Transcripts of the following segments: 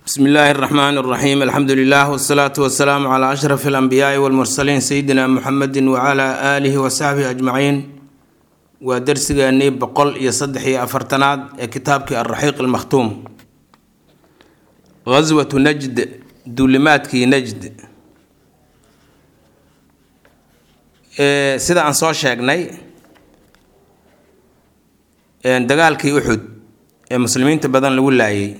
bsmi illaahi اraxmaan اraxiim alxamdu lilah wsalaatu wasalaamu cla ashraf alanbiyaai walmursaliin sayidina muxamedi wcla aalihi wasaxbihi ajmaciin waa dersigeenii boqol iyo saddex iyo afartanaad ee kitaabkii alraxiiq almakhtuum gaswatu najd duulimaadkii najd sida aan soo sheegnay dagaalkii uxud ee muslimiinta badan lagu laayay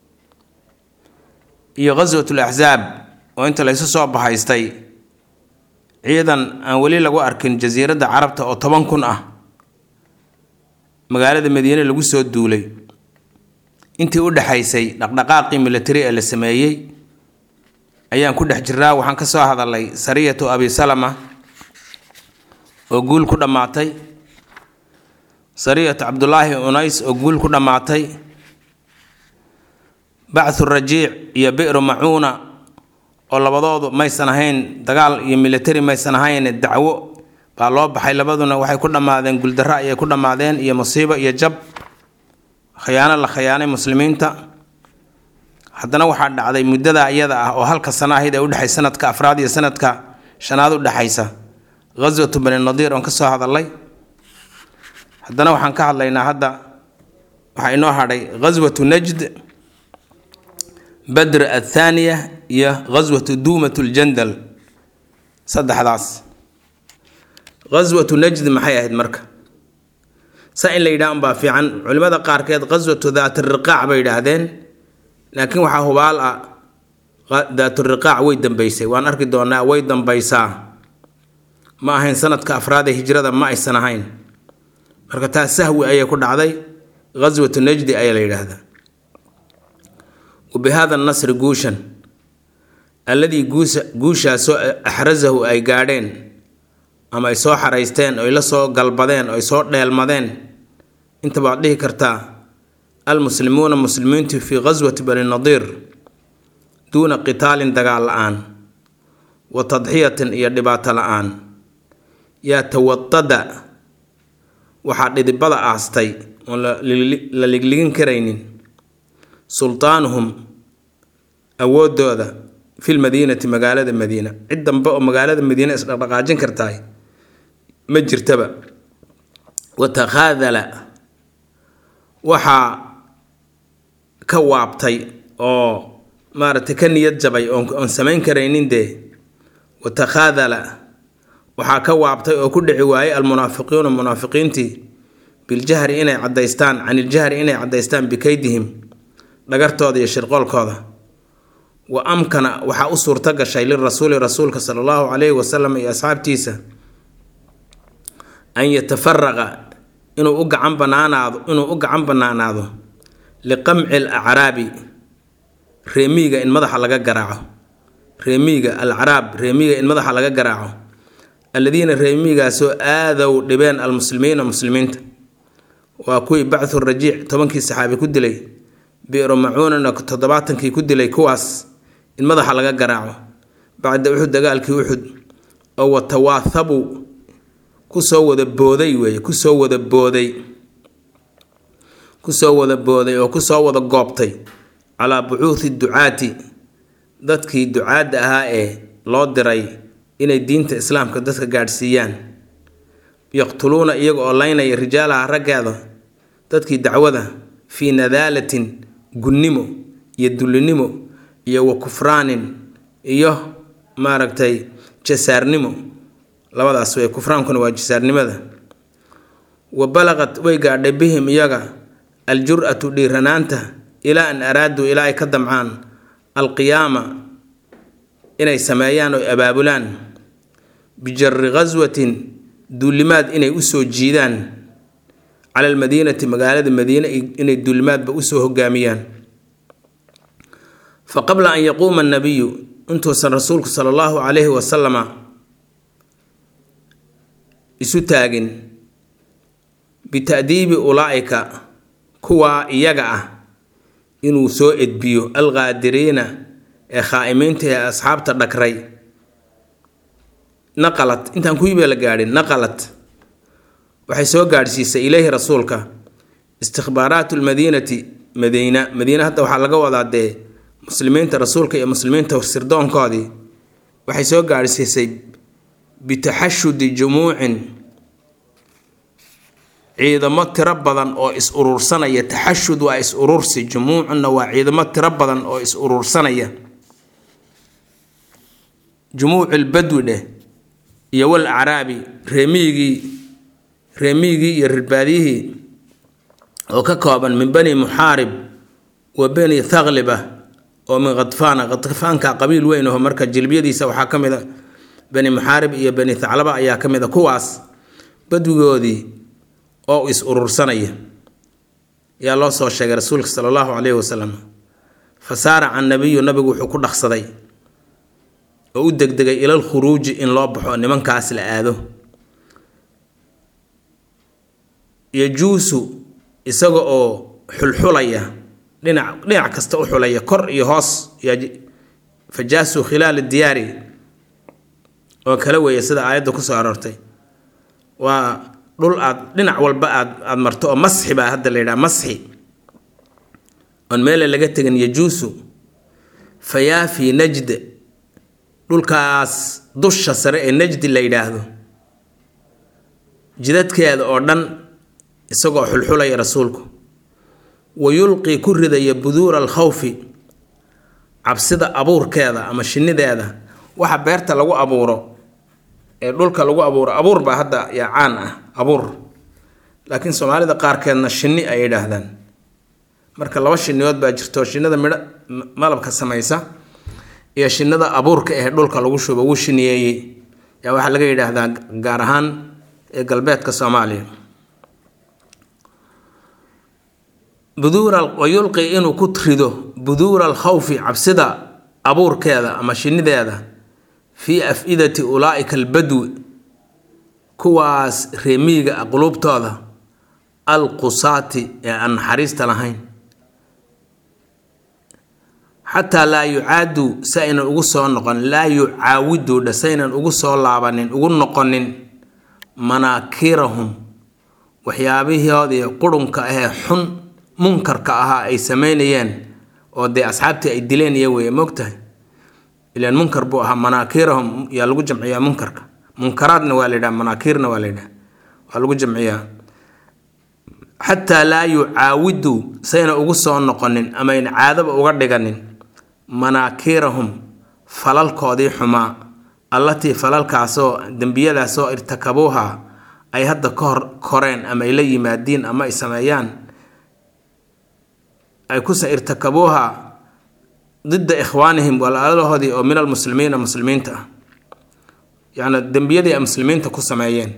iyo ghaswatul axsaab oo inta laysu soo bahaystay ciidan aan weli lagu arkin jasiiradda carabta oo toban kun ah magaalada madiine lagu soo duulay intii u dhexaysay dhaqdhaqaaqii military ee la sameeyey ayaan ku dhex jiraa waxaan ka soo hadalay sariyatu abi salama oo guul ku dhammaatay sariyatu cabdulaahi unays oo guul ku dhammaatay bacthu rajiic iyo bi'ru macuuna oo labadoodu maysan ahayn dagaal iyo military maysan ahayn dacwo baa loo baxay labaduna waxay ku dhammaadeen guuldarro ayay ku dhammaadeen iyo musiibo iyo jab khiyaano la khiyaanay muslimiinta haddana waxaa dhacday muddada iyada ah oo halka sana ahayd ee udhexay sanadka afraad iyo sanadka shanaad udhexaysa ghaswatu bani nadiir oon ka soo hadalay haddana waxaan ka hadlaynaa hadda waxaa inoo hadhay ghaswatu najd badr athaaniya iyo ghaswatu duumat ljandal saddexdaas ghaswatu najd maxay ahayd marka saa in la yidhaha unbaa fiican culimada qaarkeed ghaswatu daatiriqaac bay yidhaahdeen laakiin waxaa hubaal ah daaturiqaac way dambeysay waan arki doonaa way dambaysaa ma ahayn sanadka afraad ee hijrada ma aysan ahayn marka taas sahwi ayay ku dhacday ghaswatu najdi ayaa la yidhaahdaa wabihada nasri guushan alladii guusha guushaasoo axrasahu ay gaadheen ama ay soo xaraysteen oy la soo galbadeen oy soo dheelmadeen inta baad dhihi kartaa almuslimuuna muslimiintu fii ghaswati bani nadiir duuna qitaalin dagaal la-aan wa tadxiyatin iyo dhibaato la-aan yaa tawadada waxaa dhidibada aastay oon la ligligin karaynin sultaanuhum awoodooda fi lmadiinati magaalada madiina cid dambe oo magaalada madiina isdhaqdhaqaajin kartahay ma jirtaba watakhaadala waxaa ka waabtay oo maaragtay ka niyad jabay oon samayn karaynin dee watakhaadala waxaa ka waabtay oo ku dhici waayey almunaafiqiuna munaafiqiintii biljahri inay cadaystaan can iljahri inay cadaystaan bikaydihim dhagartooda iyo shirqoolkooda wa amkana waxaa u suurto gashay lirasuuli rasuulka sala allahu calayhi wasalam iyo asxaabtiisa an yatafaraqa inuu u gacan banaanaado inuu u gacan banaanaado liqamci al acraabi reemiiga in madaxa laga garaaco reemiiga alacraab reemiiga in madaxa laga garaaco alladiina reemiigaasoo aadow dhibeen almuslimiina muslimiinta waa kuwii bacthu rajiic tobankii saxaabi ku dilay bi'ru macuunana toddobaatankii ku dilay kuwaas in madaxa laga garaaco bacda uxud dagaalkii uxud oo watawaahabu kusoo wada booday weeye kusoo wada booday kusoo wada booday oo kusoo wada goobtay calaa bucuuthi ducaati dadkii ducaadda ahaa ee loo diray inay diinta islaamka dadka gaadhsiiyaan yaqtuluuna iyaga oo laynaya rijaalaha raggeeda dadkii dacwada fii nadaalatin gunnimo iyo dullinimo iyo wa kufraanin iyo maaragtay jasaarnimo labadaas wey kufraankuna waa jasaarnimada wa balaqad way gaadhay bihim iyaga aljur-atu dhiiranaanta ilaa an araaduu ilaa ay ka damcaan alqiyaama inay sameeyaan oo abaabulaan bijari ghaswatin duulimaad inay usoo jiidaan cala almadiinati magaalada madiine inay duulimaadba usoo hogaamiyaan fa qabla an yaquuma annabiyu intuusan rasuulku sala allahu calayhi wasalama isu taagin bita'diibi ulaa'ika kuwaa iyaga ah inuu soo edbiyo alqaadiriina ee khaa'imiinta ee asxaabta dhagray naqalat intaan kuwiibaa la gaadhin naqalat waxay soo gaadhsiisay ileyhi rasuulka istikhbaaraatu lmadiinati madiina madiina hadda waxaa laga wadaa dee muslimiinta rasuulka iyo muslimiinta sirdoonkoodii waxay soo gaadhsiisay bitaxashudi jumuucin ciidamo tiro badan oo is urursanaya taxashud waa is urursi jumuucunna waa ciidamo tiro badan oo is urursanaya jumuucil badwi dheh iyo wal acraabi reemiyigii reemiyigii iyo rirbaadiyihii oo ka kooban min bani muxaarib wa bani thagliba oo min khadfaana khadfaanka qabiil weyn aho marka jilbiyadiisa waxaa ka mid a bani muxaarib iyo bani thaclaba ayaa ka mid a kuwaas badwigoodii oo is urursanaya yaa loo soo sheegay rasuulka sala allahu caleyhi wasalam fa saaraca nabiyu nabigu wuxuu ku dhaqsaday oo u degdegay ilal khuruuji in loo baxo nimankaas la aado yajuusu isaga oo xulxulaya dhinac dhinac kasta u xulaya kor iyo hoos fajaasuu khilaala diyaari oo kala weeya sida aayadda kusoo aroortay waa dhul aad dhinac walba aad aad marto oo masxi baa hadda la yidhaha masxi oon meele laga tegin yajuusu fayaafi najd dhulkaas dusha sare ee najdi la yidhaahdo jidadkeeda oo dhan isagoo xulxulaya rasuulku wa yulqii ku ridaya buduura alkhawfi cabsida abuurkeeda ama shinideeda waxa beerta lagu abuuro ee dhulka lagu abuuro abuur baa hadda yaa caan ah abuur laakiin soomaalida qaarkeedna shinni ay yidhaahdaan marka laba shinniyood baa jirto shinnida midho malabka samaysa iyo shinnida abuurka ee dhulka lagu shubo wuu shiniyeeyey yaa waxaa laga yidhaahdaa gaar ahaan ee galbeedka soomaaliya buduura wa yulqi inuu ku rido buduura alkhawfi cabsida abuurkeeda ama shinideeda fii af-idati ulaa'ika albadwi kuwaas reemiyiga ah quluubtooda alqusaati ee aan naxariista lahayn xataa laa yucaadu si aynan ugu soo noqon laa yucaawiduudha si aynan ugu soo laabanin ugu noqonin manaakirahum waxyaabihoodii qurunka ahee xun munkarka ahaa ay sameynayeen oo dee asxaabtii ay dileen iyo weeye moogtahay ilaan munkar buu ahaa manaakirahum yaa lagu jamciyaa munkarka munkaraadna waa la yidhaha manaakiirna waa la yidhaha waa lagu jamciyaa xataa laa yucaawidu sayna ugu soo noqonin amayn caadaba uga dhiganin manaakirahum falalkoodii xumaa allatii falalkaasoo dembiyadaasoo irtakabuuha ay hadda ka hor koreen ama ay la yimaadiin ama ay sameeyaan ay kusa irtakabuuha didda ikhwaanihim walaalahoodii oo min almuslimiina muslimiinta ah yacni dembiyadii ay muslimiinta ku sameeyeen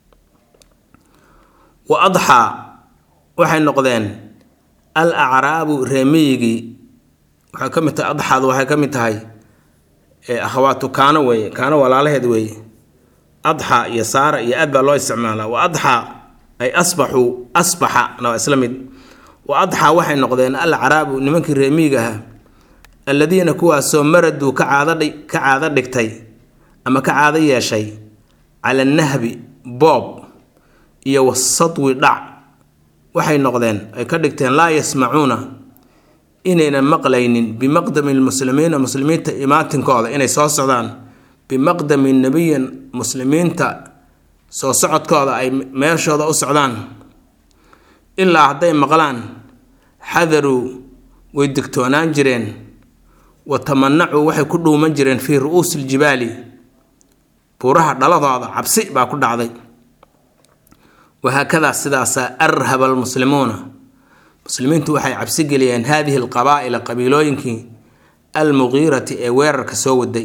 wa adxaa waxay noqdeen al acraabu reemiyigii waxay ka mid tahay adxaadu waxay ka mid tahay akhawaatu kaano weeye kaano walaalaheed weeye adxa iyo saara iyo aad baa loo isticmaalaa wa adxa ay asbaxuu asbaxana waa isla mid wa adxaa waxay noqdeen al acraabu nimankii reemiyiga ahaa alladiina kuwaasoo maraduu ka caadadhi ka caado dhigtay ama ka caado yeeshay cala nahbi boob iyo wasadwi dhac waxay noqdeen ay ka dhigteen laa yasmacuuna inaynan maqlaynin bimaqdami lmuslimiina muslimiinta imaatinkooda inay soo socdaan bimaqdami nebiyin muslimiinta soo socodkooda ay meeshooda u socdaan ilaa hadday maqlaan xadaruu way digtoonaan jireen wa tamanacuu waxay ku dhuuman jireen fii ru'uusi ljibaali buuraha dhaladooda cabsi baa ku dhacday wahaakadaa sidaasaa arhaba almuslimuuna muslimiintu waxay cabsi geliyeen haadihi alqabaa'ila qabiilooyinkii almuqiirati ee weerarka soo waday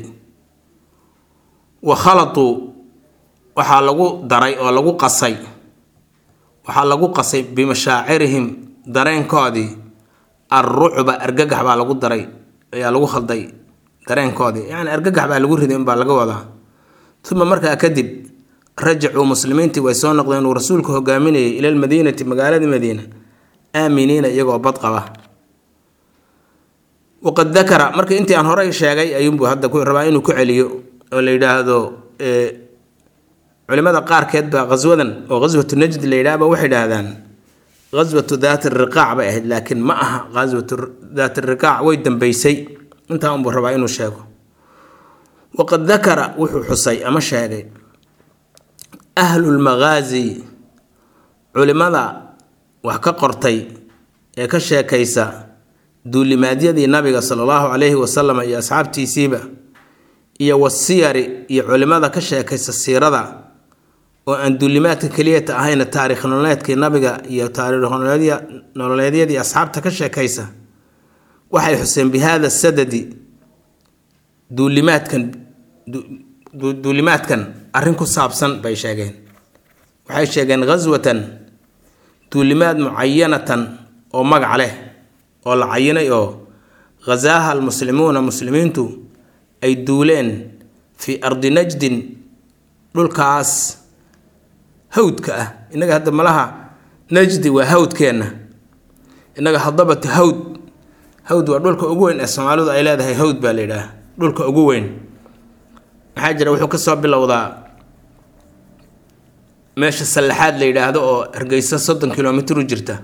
wa khalatuu waxaa lagu daray oo lagu qasay waxaa lagu qasay bimashaacirihim dareenkoodii alrucba argagax baa lagu daray ayaa lagu khalday dareenkoodii yacni argagax baa lagu riday unbaa laga wadaa uma markaa kadib rajacuu muslimiintii way soo noqdeen uu rasuulku hogaaminayay ila lmadiinati magaalada madiina aaminiina iyagoo bad qaba waqad dakara marka intii aan horey sheegay ayuunbuu hadda ku rabaa inuu ku celiyo oo la yidhaahdo culimada qaarkeed baa qaswadan oo qaswatu najd la yidhahba waxay idhaahdaan ghaswatu daati riqaac bay ahayd laakiin ma aha ghaswatu daati riqaac way dambeysay intaa unbuu rabaa inuu sheego waqad dakara wuxuu xusay ama sheegay ahlulmaqaasi culimada wax ka qortay ee ka sheekaysa duulimaadyadii nabiga sala allahu calayhi wasalam iyo asxaabtiisiiba iyo wasiyari iyo culimada ka sheekaysa siirada oo aan duulimaadka keliyata ahayna taariikh nololeedkii nabiga iyo taariikh nololeedyadii asxaabta ka sheekaysa waxay xuseen bi hada sadadi duulimaadkan duulimaadkan arrin ku saabsan bay sheegeen waxay sheegeen ghaswatan duulimaad mucayanatan oo magac leh oo la cayinay oo ghasaaha almuslimuuna muslimiintu ay duuleen fii ardi najdin dhulkaas hawdka ah innaga hadda malaha najdi waa hawdkeenna innaga hadabatu hawd hawd waa dhulka ugu weyn ee soomaalidu ay leedahay hawd baa la yidhaah dhulka ugu weyn maxaa jira wuxuu ka soo bilowdaa meesha sallaxaad la yidhaahdo oo hargeysa soddon kilomitr u jirta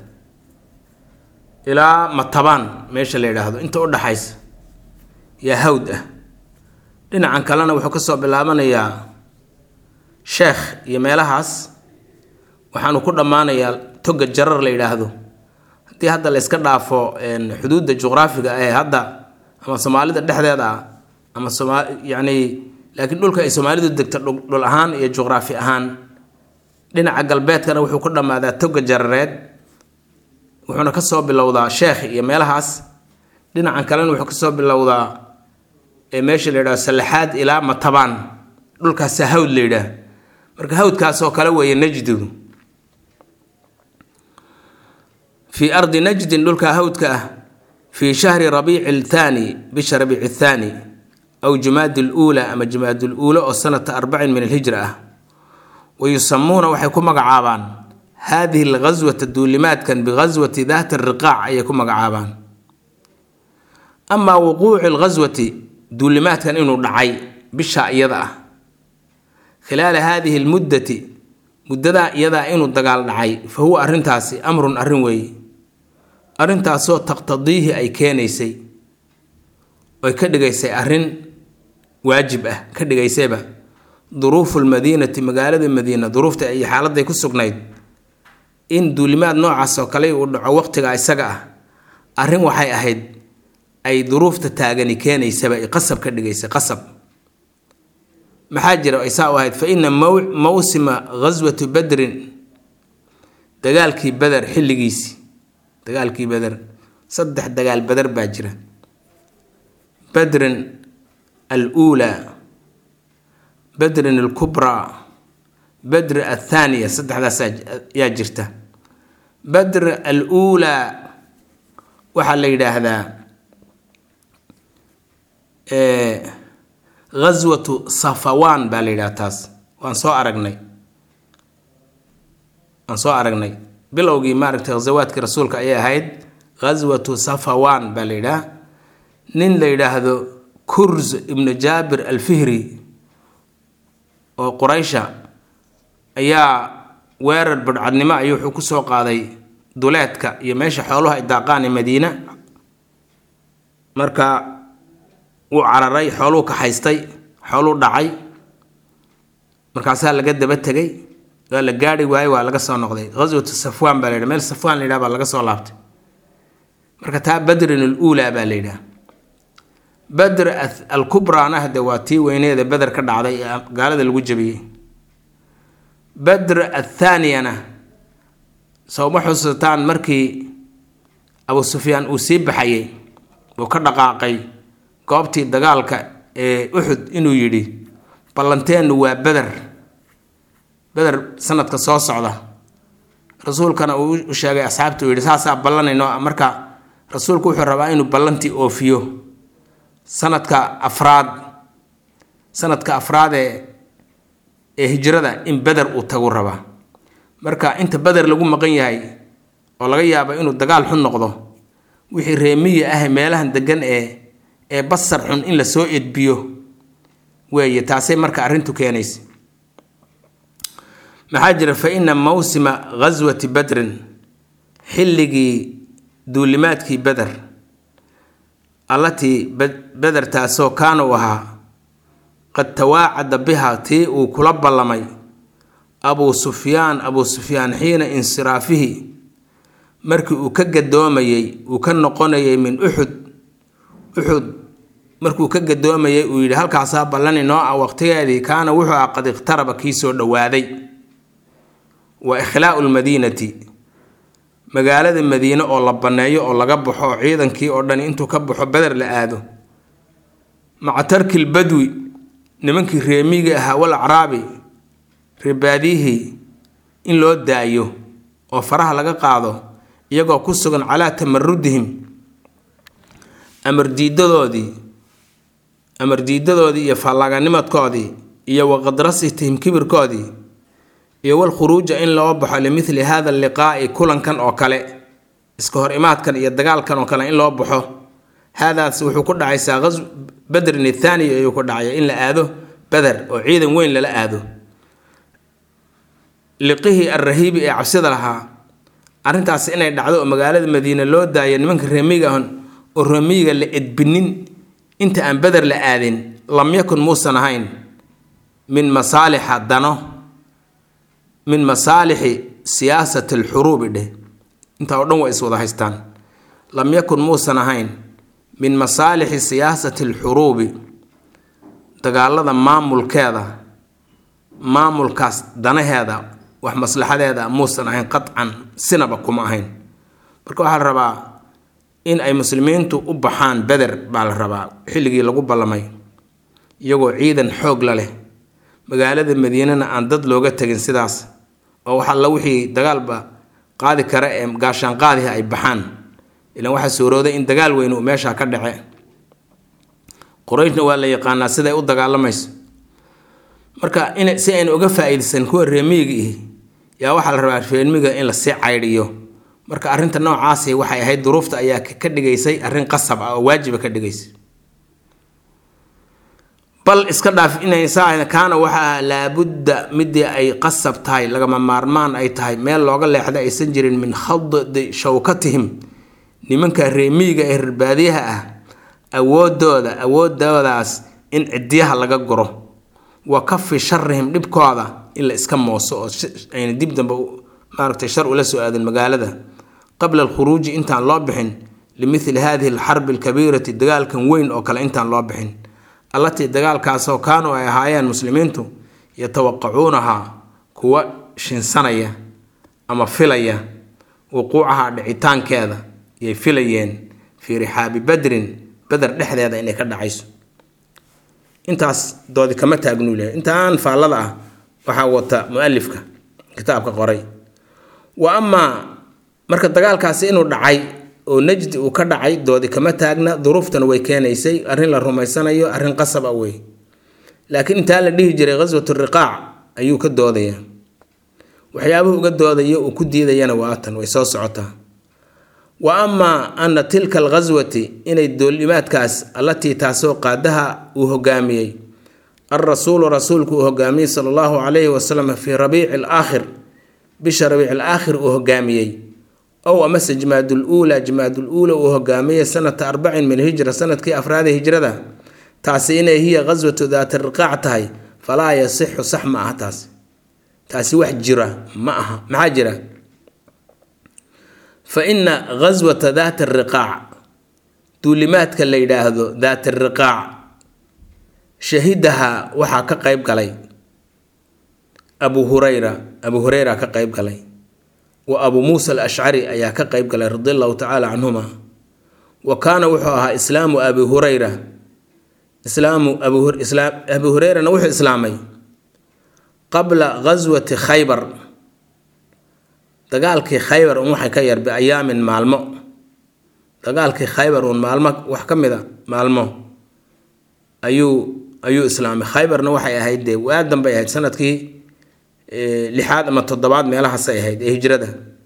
ilaa matabaan meesha la yidhaahdo inta u dhaxaysa yaa hawd ah dhinacan kalena wuxuu kasoo bilaabanayaa sheekh iyo meelahaas waxaanu ku dhammaanayaa toga jarar la yidhaahdo haddii hadda la yska dhaafo xuduudda juqraafiga ee hadda ama soomaalida dhexdeeda ah ama somaa yacni laakiin dhulka ay soomaalidu degto dhul ahaan iyo juqraafi ahaan dhinaca galbeedkana wuxuu ku dhammaadaa toga jarareed wuxuuna kasoo bilowdaa sheekh iyo meelahaas dhinacan kalena wuxuu kasoo bilowdaa meesha la yidhahdo sallaxaad ilaa matabaan dhulkaasa hawd la yidhaah marka hawdkaasoo kale weeye najdigu fii ardi najdin dhulka hawdka ah fii shahri rabiici althaani bisha rabiici athaani aw jumaadi luula ama jumaadi luula oo sanata arbacin min alhijra ah wa yusamuuna waxay ku magacaabaan haadihi alghaswata duulimaadkan bighaswati daati riqaac ayay ku magacaabaan amaa wuquuci alghaswati duulimaadkan inuu dhacay bisha iyada ah khilaala haadihi almuddati muddadaa iyadaa inuu dagaal dhacay fa huwa arrintaasi amrun arrin weeye arrintaasoo taqtadiihi ay keenaysay oy ka dhigaysay arrin waajib ah ka dhigaysayba duruufu lmadiinati magaalada madiina duruufta iyo xaaladday ku sugnayd in duulimaad noocaas oo kale uu dhaco waqtiga isaga ah arrin waxay ahayd ay duruufta taagani keenaysaba ay qasab ka dhigaysay qasab maxaa jira ay saa u ahayd fa ina mawsima ghaswati badrin dagaalkii beder xilligiisii dagaalkii beder saddex dagaal beder baa jira badrin aluulaa badrin alkubraa badr athaaniya saddexdaas yaa jirta badr aluulaa waxaa la yidhaahdaa ghaswatu safawaan baa la yidhaha taas waan soo aragnay waan soo aragnay bilowgii maaragtay ghasawaadkii rasuulka ayay ahayd ghaswatu safawaan baa la yidhaha nin la yidhaahdo kurz ibnu jaabir alfihri oo quraysha ayaa weerar badhcadnimo ayuu wuxuu ku soo qaaday duleedka iyo meesha xooluhu ay daaqaan ee madiina marka wuu cararay xooluu kaxaystay xooluu dhacay markaasaa laga daba tegay waa la gaari waayey waa laga soo noqday ghaswatu safwaan baa la yidhaha meel safwaan la yidhaha baa laga soo laabtay marka taa badrin aluulaa baa la yidhaha badr alkubraana hade waa tii weyneeda beder ka dhacday ee gaalada lagu jabiyey badr athaaniyana sowma xusataan markii abu sufyaan uu sii baxayay uu ka dhaqaaqay goobtii dagaalka ee uxud inuu yidhi ballanteennu waa beder beder sanadka soo socda rasuulkana uu u sheegay asxaabta uu yidhi saasaa ballanayno marka rasuulku wuxuu rabaa inuu ballantii oofiyo sanadka afraad sanadka afraad ee ee hijrada in beder uu tagu rabaa marka inta beder lagu maqan yahay oo laga yaabo inuu dagaal xun noqdo wixii reemiyi ah meelahan degan ee ee basar xun in la soo edbiyo weeye taasay marka arrintu keenaysa maxaa jira fa ina mawsima ghaswati badrin xilligii duulimaadkii beder allatii bedertaasoo kaana u ahaa qad tawaacada biha tii uu kula ballamay abuu sufyaan abuu sufyaan xiina insiraafihi markii uu ka gadoomayey uu ka noqonayay min uxud uxud markuu ka gadoomayay uu yidhi halkaasaa ballan inoo ah waqtigeedii kaana wuxuu ah qad iqtaraba kii soo dhowaaday wa ikhlaa'u lmadiinati magaalada madiine oo la banneeyo oo laga baxo oo ciidankii oo dhan intuu ka baxo beder la aado maca tarkil badwi nimankii reemiga ahaa wal acraabi reebaadiyihii in loo daayo oo faraha laga qaado iyagoo ku sugan calaa tamarudihim amar diidadoodii amar diidadoodii iyo fallaganimadkoodii iyo waqadrasitihim kibirkoodii iyo walkhuruuja in loo baxo limithli hada liqaa'i kulankan oo kale iska hor imaadkan iyo dagaalkan oo kale in loo baxo haadaas wuxuu ku dhacaysaa qas badrin ithaani ayuu ku dhacaya in la aado beder oo ciidan weyn lala aado liqihii alrahiibi ee cabsida lahaa arrintaas inay dhacdo oo magaalada madiine loo daaya nimanka reemiga ahon oo reemiyiga la edbinin inta aan beder la aadin lam yakun muusan ahayn min masaalixa dano min masaalixi siyaasati alxuruubi dheh intaa oo dhan waa is wada haystaan lam yakun muusan ahayn min masaalixi siyaasati alxuruubi dagaalada maamulkeeda maamulkaas danaheeda wax maslaxadeeda muusan ahayn qadcan sinaba kuma ahayn marka waxaa la rabaa in ay muslimiintu u baxaan beder baa la rabaa xilligii lagu ballamay iyagoo ciidan xoog la leh magaalada madiinana aan dad looga tegin sidaas oo wax alla wixii dagaalba qaadi kara ee gaashaan qaadihi ay baxaan ilaan waxaa suurooday in dagaal weyn uu meeshaa ka dhace qurayshna waa la yaqaanaa siday u dagaalamayso marka in si aynu uga faa-iideysan kuwa reemiyiga ihi yaa waxaa la rabaa reemiga in lasii caydhiyo marka arrinta noocaasi waxay ahayd duruufta ayaa ka dhigaysay arrin qasab ah oo waajiba ka dhigaysay bal iska dhaaf inaysaa kaana waxaa laabudda midii ay qasab tahay lagama maarmaan ay tahay meel looga leexda aysan jirin min khaddi shawkatihim nimanka reemiyiga ee rarbaadiyaha ah awoodooda awoodoodaas in cidiyaha laga guro wa kafi sharihim dhibkooda in la iska mooso oo ayna dib dambe maaragtay shar ula soo aadin magaalada qabla alkhuruuji intaan loo bixin limithli hadihi alxarbi alkabiirati dagaalkan weyn oo kale intaan loo bixin allatii dagaalkaasoo kaanuu ay ahaayeen muslimiintu yatawaqacuunahaa kuwa shinsanaya ama filaya wuquucaha dhicitaankeeda yay filayeen fii rixaabi badrin beder dhexdeeda inay ka dhacayso intaas doodi kama taagnuu lehay intaan faallada ah waxaa wata mu-alifka kitaabka qoray wa amaa marka dagaalkaasi inuu dhacay oo najdi uu ka dhacay doodi kama taagna duruuftana way keenaysay arrin la rumaysanayo arrin qasab ah wey laakiin intaa la dhihi jiray ghaswatu riqaac ayuu ka doodaya waxyaabuhu uga doodayo uu ku diidayana waa tan way soo socotaa wa amaa ana tilka alghaswati inay doolimaadkaas allatii taasoo qaadaha uu hogaamiyey alrasuulu rasuulku uu hogaamiyey sala allahu calayhi wasalam fii rabiici alaakhir bisha rabiici alaakhir uu hogaamiyey ow amase jimaadul uulaa jimaadul uula uu hogaamiyey sanata arbacin min hijra sanadkii afraada hijrada taasi inay hiya ghaswatu daata riqaac tahay falaa yasixu sax ma aha taasi taasi wax jira ma aha maxaa jira fa ina ghaswata daata riqaac duulimaadka la yidhaahdo daata riqaac shahidaha waxaa ka qeyb galay abu hurayra abu hureyra ka qeyb galay wa abu muusa alashcari ayaa ka qeyb galay radi allahu tacaala canhuma wa kaana wuxuu ahaa islaamu abi hureyra islaamu abi hureyrana wuxuu islaamay qabla ghaswati khaybar dagaalkii khaybar un waxay ka yar biayaamin maalmo dagaalkii khaybar uun maalmo wax ka mid a maalmo ayuu ayuu islaamay khaybarna waxay ahayd dee waadan bay ahayd sanadkii lixaad ama toddobaad meelahaasay ahayd ee hijrada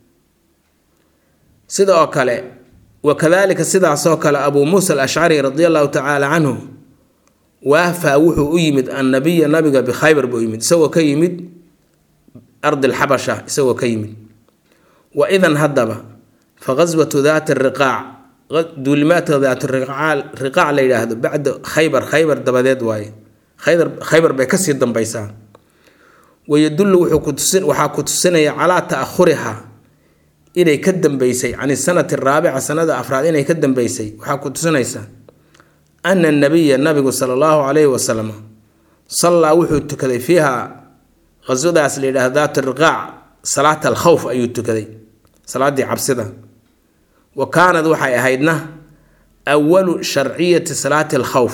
sida oo kale wakadalika sidaasoo kale abuu muusa alashcari radi allahu tacaala canhu waafaa wuxuu u yimid annabiya nabiga bikhaybar buu yimid isagoo ka yimid ardi lxabasha isagoo ka yimid wa idan haddaba fa ghaswatu daati riqaac duulimaadka daatu riqaac la yidhaahdo bacda khaybar khaybar dabadeed waaye khaybar khaybar bay kasii dambaysaa wayadullu waxaa ku tusinaya calaa ta'ahuriha inay ka dambeysay can sanati araabica sanada afraad inay ka dambeysay waxaa ku tusinaysa ana nabiya nabigu sala allahu calayhi wasalam sallaa wuxuu tukaday fiiha qaswadaas la yidhahdo daat riqaac salaata alkhawf ayuu tukaday salaadii cabsida wa kaanad waxay ahaydna awalu sharciyati salaati alkhawf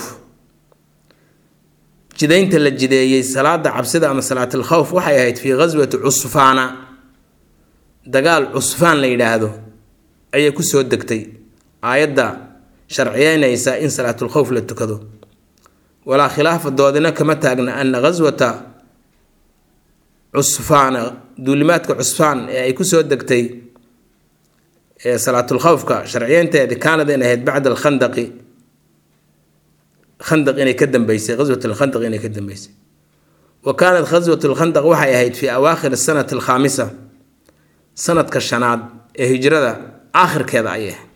jidaynta la jideeyey salaada cabsida ama salaat alkhawf waxay ahayd fii ghaswati cusfaana dagaal cusfaan la yidhaahdo ayay kusoo degtay aayadda sharciyeynaysa in salaatulkhowf la tukado walaa khilaafa doodina kama taagna ana ghaswata cusfaana duulimaadka cusfaan ee ay kusoo degtay ee salaatulkhowfka sharciyeynteedi kaanad in ahayd bacda alkhandaqi khandaq inay ka dambeysay ghaswat alkhandaq inay ka dambeysay wa kaanat ghaswat alkhandaq waxay ahayd fii awaakhir sanati alkhaamisa sanadka shanaad ee hijrada aakhirkeeda ayay ahayd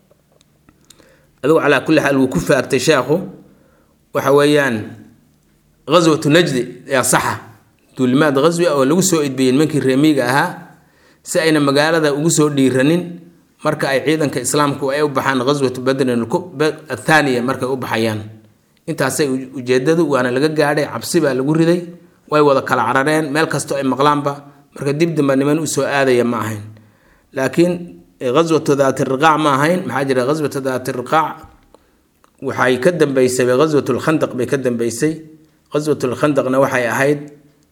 adigu calaa kulli xaal wuu ku faagtay sheekhu waxa weeyaan ghaswatu najdi yaa saxa duulimaad ghaswi ah oo lagu soo idbiyey nimankii reemiga ahaa si ayna magaalada ugu soo dhiiranin marka ay ciidanka islaamku ay u baxaan ghaswatu badrin athaaniya markay u baxayaan intaasay ujeedadu waana laga gaadhay cabsi baa lagu riday way wada kala carareen meel kastoo ay maqlaanba marka dib damba niman usoo aadaya ma ahayn laakiin ghaswatu daati riqaac ma ahayn maxaa jira ghaswatu daati riqaac waxay ka dambeysay ghaswat lkhandaq bay ka dambeysay ghaswat lkhandaqna waxay ahayd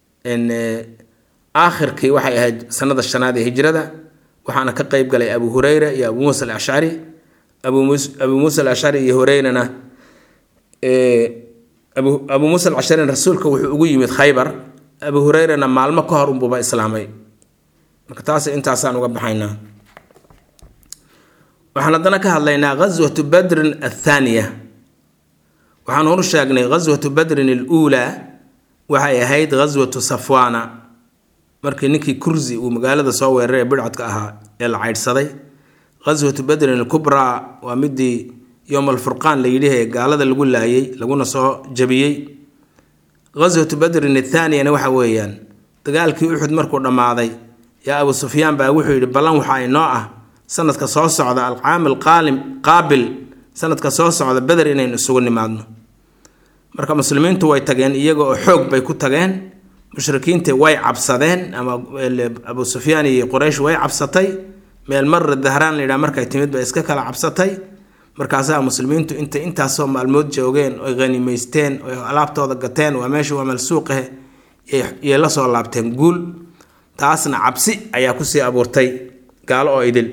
aakhirkii waxay ahayd sanada shanaad ee hijrada waxaana ka qeyb galay abu hureyra iyo abu muusa alashcari abu muusa alashcari iyo hureyrana abu muusa alcasharina rasuulka wuxuu ugu yimid khaybar abu hureyrana maalmo ka hor unbuuba islaamay marka taas intaasaan uga baxaynaa waxaan haddana ka hadlaynaa ghaswatu badrin athaaniya waxaan horu sheegnay ghaswatu badrin aluulaa waxay ahayd ghaswatu safwaana markii ninkii kursi uu magaalada soo weeraray ee bidcadka ahaa ee la caydhsaday ghaswatu badrin alkubraa waa midii yowm alfurqaan la yidhi ee gaalada lagu laayay laguna soo jabiyey ghaswatu badrin athaaniyana waxa weeyaan dagaalkii uxud markuu dhammaaday yaa abu sufyaan baa wuxuu yidhi ballan waxaa inoo ah sanadka soo socda alcaam alqaalim qaabil sanadka soo socda beder inaynu isugu nimaadno marka muslimiintu way tageen iyaga oo xoog bay ku tageen mushrikiintii way cabsadeen ama abu sufyaan iyo quraysh way cabsatay meel marra dahraan layidhaha markay timid bay iska kala cabsatay markaasaa muslimiintu intay intaasoo maalmood joogeen oy hanimaysteen oy alaabtooda gateen waa meesha waa malsuuqahe yay la soo laabteen guul taasna cabsi ayaa kusii abuurtay gaalo oo idil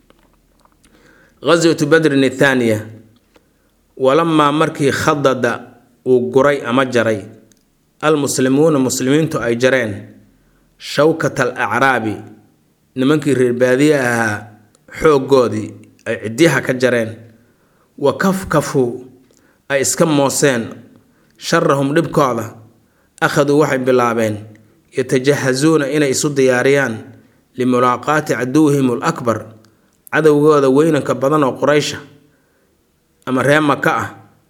ghaswatu badrin athaaniya walamaa markii khadada uu guray ama jaray almuslimuuna muslimiintu ay jareen shawkat al acraabi nimankii reer baadiye ahaa xooggoodii ay cidyaha ka jareen wa kafkafu ay iska mooseen sharahum dhibkooda akhaduu waxay bilaabeen yatajahazuuna inay isu diyaariyaan limulaaqaati caduwihim alakbar cadowgooda weynanka badan oo quraysha ama ree maka ah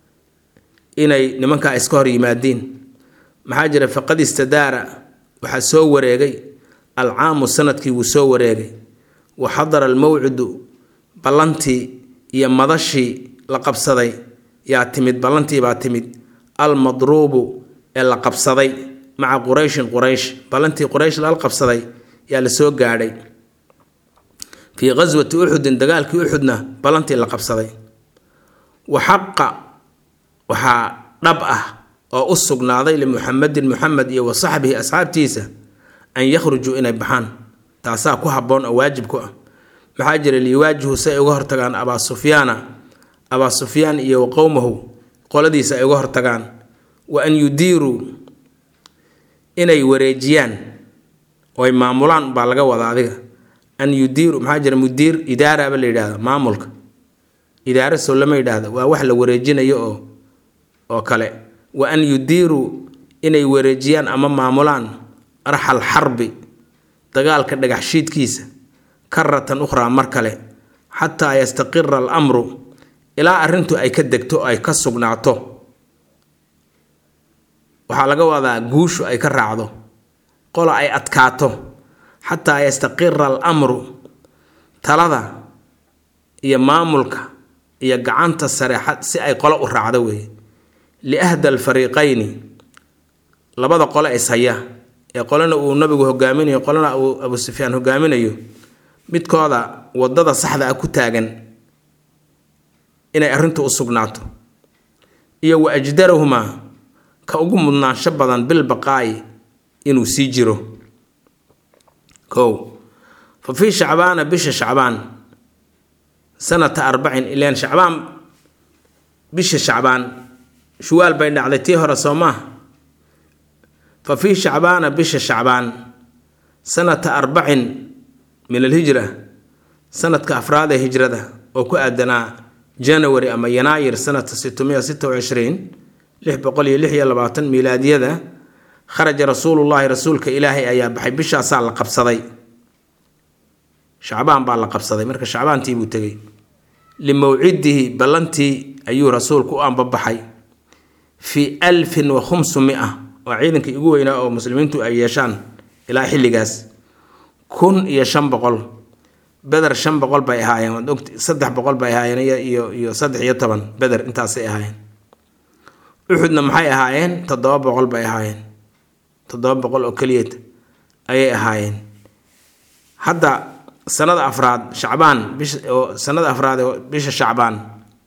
inay nimankaa iska hor yimaadiin maxaa jira faqad istadaara waxaa soo wareegay alcaamu sanadkii wuu soo wareegay wa xadara almawcidu ballantii iyo madashii la qabsaday yaa timid ballantii baa timid almadruubu ee la qabsaday maca qurayshin quraysh ballantii quraysh lala qabsaday yaa la soo gaadhay fii ghaswati uxudin dagaalkii uxudna ballantii la qabsaday wa xaqa waxaa dhab ah oo u sugnaaday limuxamedin muxamed iyo wa saxbihi asxaabtiisa an yakhrujuu inay baxaan taasaa ku habboon oo waajib ku ah maxaa jira liwaajihu si ay uga hortagaan abaa sufyaana abaa sufyaan iyo wa qowmahu qoladiisa ay uga hortagaan wa an yudiiruu inay wareejiyaan oo ay maamulaan baa laga wadaa adiga an yudiiru maxaa jira mudiir idaaraba la yidhahda maamulka idaara sow lama yidhaahda waa wax la wareejinayo oo oo kale wa an yudiiruu inay wareejiyaan ama maamulaan arxal xarbi dagaalka dhagaxshiidkiisa karatan ukhraa mar kale xataa yastaqira alamru ilaa arrintu ay ka degto oo ay ka sugnaato waxaa laga wadaa guushu ay ka raacdo qola ay adkaato xataa yastaqira alamru talada iyo maamulka iyo gacanta sare si ay qolo u raacdo weeye liahda alfariiqayni labada qole ishaya ee qolena uu nabigu hogaaminayo qolena uu abu sufyaan hogaaminayo midkooda wadada saxda ah ku taagan inay arrintu u sugnaato iyo wa ajdarahumaa ka ugu mudnaansho badan bilbaqaa'i inuu sii jiro kow fa fii shacbaana bisha shacbaan sanata arbacin ilaan shacbaan bisha shacbaan shuwaal bay dhacday tii hore soo maaha fa fii shacbaana bisha shacbaan sanata arbacin min alhijra sanadka afraad ee hijrada oo ku aadanaa janawari ama yanaayir sanata sitmiya sita wacishriin lix boqol iyo lix iyo labaatan miilaadiyada kharaja rasuulullaahi rasuulka ilaahay ayaa baxay bishaasaa la qabsaday shacbaan baa la qabsaday marka shacbaantii buu tegey limawcidihi ballantii ayuu rasuulku u ambabaxay fii alfin wa khumsumia waa ciidankii ugu weynaa oo muslimiintu ay yeeshaan ilaa xilligaas kun iyo shan boqol beder shan boqol bay ahaayeen waad ogti saddex boqol bay ahaayeen iyo iyo saddex iyo toban beder intaasay ahaayeen uxudna maxay ahaayeen toddoba boqol bay ahaayeen toddoba boqol oo keliyeed ayay ahaayeen hadda sanada afraad shacbaan bisha oo sanada afraad oo bisha shacbaan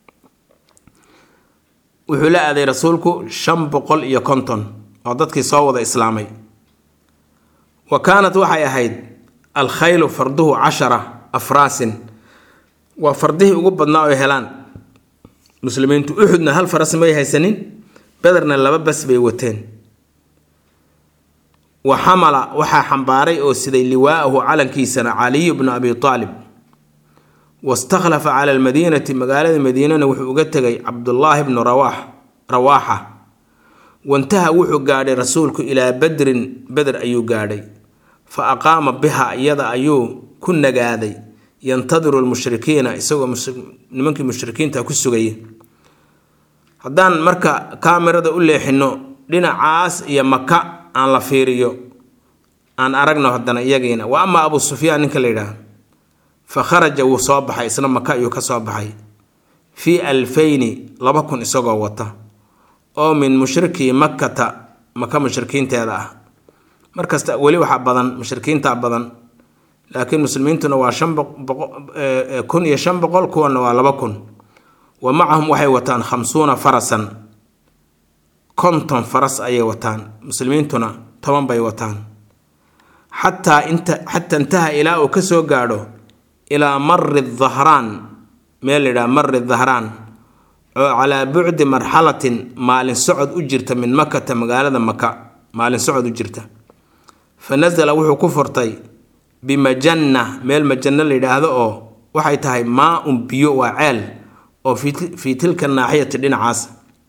wuxuu la aaday rasuulku shan boqol iyo konton oo dadkii soo wada islaamay wa kaanat waxay ahayd alkhaylu farduhu cashara afraasin waa fardihii ugu badnaa oo helaan muslimiintu uxudna hal faras may haysanin bederna laba bas bay wateen wa xamala waxaa xambaaray oo siday liwaa'ahu calankiisana caliyu bnu abi aalib wastakhlafa cala almadiinati magaalada madiinana wuxuu uga tegay cabdullaahi bnu rawaax rawaaxa wantaha wuxuu gaadhay rasuulku ilaa badrin beder ayuu gaadhay fa aqaama biha iyada ayuu ku nagaaday yantadiru lmushrikiina isagoo nimankii mushrikiinta ku sugaya haddaan marka kaamirada u leexino dhinacaas iyo maka aan la fiiriyo aan aragno haddana iyagiina wa amaa abu sufyaan ninka la yidhaah fa kharaja wuu soo baxay isna maka ayuu ka soo baxay fii alfayni laba kun isagoo wata oo min mushrikii makkata maka mushrikiinteeda ah markasta weli waxaa badan mushrikiinta badan laakiin muslimiintuna waa shan kun iyo shan boqol kuwana waa laba kun wa macahum waxay wataan khamsuuna farasan konton faras ayay wataan muslimiintuna toban bay wataan xataa inta xataa intaha ilaa uu kasoo gaadho ilaa mari dahraan meel la yidhaha mari dahraan oo calaa bucdi marxalatin maalin socod u jirta min makata magaalada maka maalin socod u jirta fa nasala wuxuu ku furtay bimajanna meel majanno la yidhaahdo oo waxay tahay maa un biyo waa ceel oo fii tilka naaxiyati dhinacaas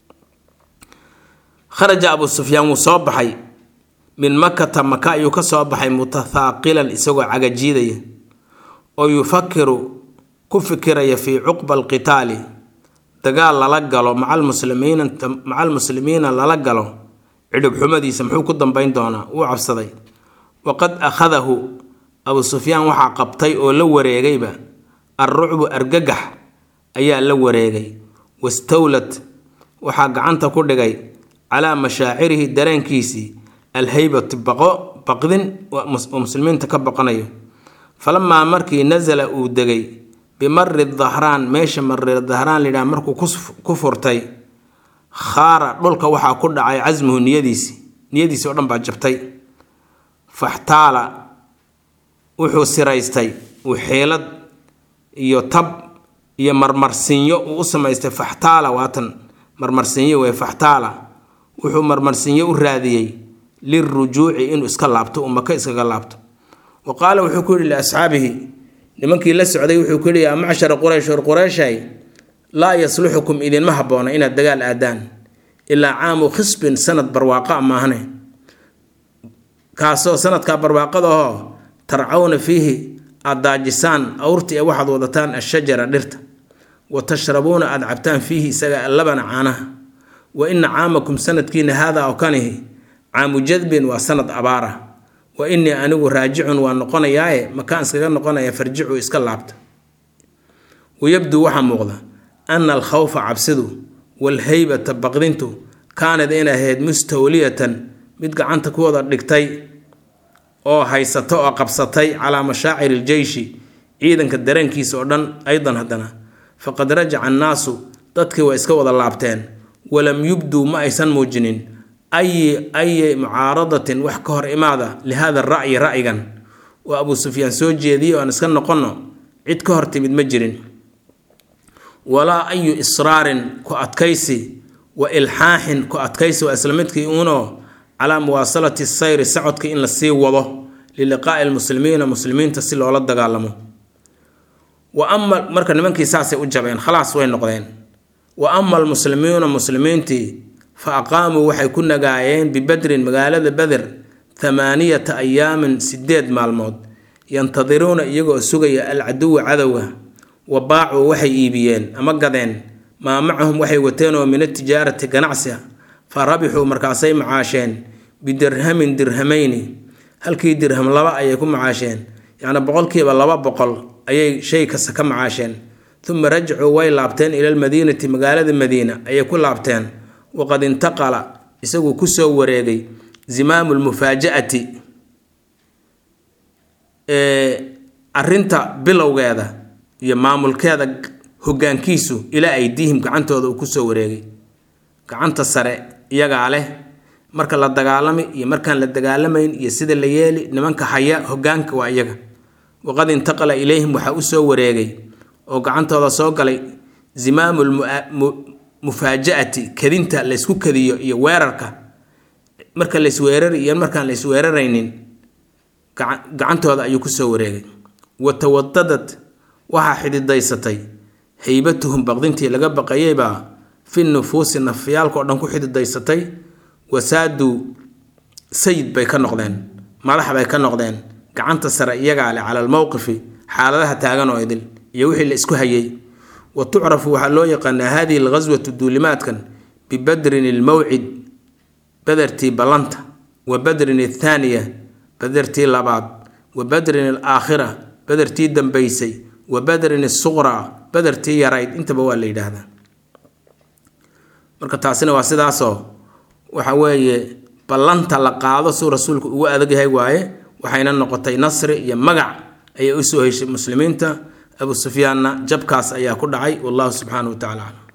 kharaja abu sufyaan wuu soo baxay min makata maka ayuu ka soo baxay mutathaaqilan isagoo cagajiidaya oo yufakiru ku fikiraya fii cuqba alqitaali dagaal lala galo maca almuslimiina maca almuslimiina lala galo cidhib xumadiisa muxuu ku dambeyn doonaa wuu cabsaday waqad akhadahu abu sufyaan waxaa qabtay oo la wareegayba alrucbu argagax ayaa la wareegay wastawlad waxaa gacanta ku dhigay calaa mashaacirihi dareenkiisii alhaybati baqo baqdin oo muslimiinta ka baqanayo falamaa markii nasala uu degay bimari dahraan meesha mari dahraan layidhaha markuu ku furtay khaara dhulka waxaa ku dhacay casmuhu niyadiisi niyadiisi oo dhan baa jabtay faxtaala wuxuu siraystay uu xeelad iyo tab iyo marmarsinyo uu u samaystay faxtaala waatan marmarsinyo wey faxtaala wuxuu marmarsinyo u raadiyey lirujuuci inuu iska laabto uu maka iskaga laabto wa qaala wuxuu ku yidhi liasxaabihi nimankii la socday wuxuu ku yidhi yaa macshara quraysh or qurayshay laa yasluxukum idinma habboona inaad dagaal aadaan ilaa caamu khisbin sanad barwaaqa maahne kaasoo sanadkaa barwaaqada oo tarcawna fiihi aad daajisaan awrti ee waxaad wadataan ashajara dhirta wa tashrabuuna aada cabtaan fiihi isaga allabana caanaha wa ina caamakum sanadkiina haadaa oo kanihi caamu jadbin waa sanad abaara wa innii anigu raajicun waa noqonayaaye makaan iskaga noqonaya farjicu iska laabta wayabduu waxaa muuqda ana alkhawfa cabsidu walhaybata baqdintu kaanad inay ahayd mustawliyatan mid gacanta ku wada dhigtay oo haysato oo qabsatay calaa mashaaciri iljeyshi ciidanka dareenkiisa oo dhan aydan haddana faqad rajaca annaasu dadkii way iska wada laabteen walam yubduu ma aysan muujinin ayi ayi mucaaradatin wax ka hor imaada lihada ra'yi ra'yigan oo abuu sufyaan soo jeediyey oo aan iska noqonno cid ka hor timid ma jirin walaa ayu israarin ku adkaysi wa ilxaaxin ku adkaysi waa isla midkii uunoo calaa muwaasalati sayri socodka in la sii wado liliqaa'i lmuslimiina muslimiinta si loola dagaalamo wa ama marka nimankii saasay u jabeen khalaas way noqdeen wa ama almuslimiuna muslimiintii fa aqaamuu waxay ku nagaayeen bibedrin magaalada beder thamaaniyata ayaamin sideed maalmood yantadiruuna iyagoo sugaya alcaduwa cadowga wa baacuu waxay iibiyeen ama gadeen maa macahum waxay wateen oo min atijaarati ganacsiga fa rabixuu markaasay macaasheen bidirhamin dirhamayni halkii dirham laba ayay ku macaasheen yacni boqolkiiba laba boqol ayay shay kasta ka macaasheen uma rajacuu way laabteen ila lmadiinati magaalada madiina ayay ku laabteen waqad intaqala isaguu kusoo wareegay zimaamu lmufaaja'ati arinta bilowgeeda iyo maamulkeeda hogaankiisu ilaa aydiihim gacantooda uu kusoo wareegay gacanta sare iyagaa leh marka la dagaalami iyo markaan la dagaalamayn iyo sida la yeeli nimanka haya hogaanka waa iyaga waqad intaqala ilayhim waxaa usoo wareegay oo gacantooda soo galay zimaamu lmufaaja'ati kadinta laysku kadiyo iyo weerarka marka laysweerari iyo markaan laysweeraraynin gacantooda ayuu kusoo wareegay wa tawadadad waxaa xididaysatay haybatuhum baqdintii laga baqayeybaa fi nufuusi nafyaalka o dhan ku xididaysatay wasaaduu sayid bay ka noqdeen madax bay ka noqdeen gacanta sare iyagaa leh cala almowqifi xaaladaha taagan oo idil iyo wixii la isku hayay wa tucrafu waxaa loo yaqaanaa hadihi alghaswatu duulimaadkan bibadrin ilmawcid badertii ballanta wa badrin athaaniya badertii labaad wa badrin alaakhira badertii dambaysay wa badrin asuqraa badertii yarayd intaba waa la yidhaahdaa marka taasina waa sidaasoo waxa weeye ballanta la qaado suu rasuulku ugu adag yahay waaye waxayna noqotay nasri iyo magac ayay usoo heshay muslimiinta abu sufyaanna jabkaas ayaa ku dhacay wallahu subxaanahu wa tacala aclam